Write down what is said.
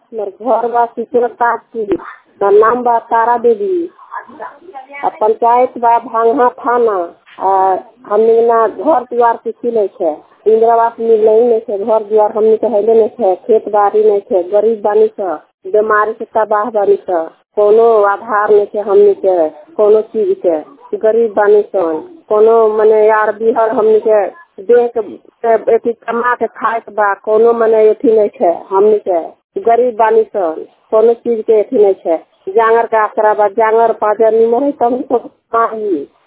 हमर घर बा सिकरतापुर हमर नाम बा तारा देवी आ पंचायत बा भांगहा थाना आ हमनी ना घर दुआर किछु नहीं छै इंदिरा आवास मिलै नहीं छै घर दुआर हमनी के हैले नहीं छै खेत बाड़ी नहीं छै गरीब बानी स बीमारी से तबाह बानी स कोनो आधार नहीं छै हमनी के कोनो चीज के गरीब बानी सन कोनो मने यार बिहर हमनी के देह के अथी कमा के खाए के बा कोनो मने अथी नहीं छै हमनी के गरीब बानी सन कोनो चीज के अथी नहीं छै जांगर के आसरा बा जांगर पाँच आदमी मरे तब न माही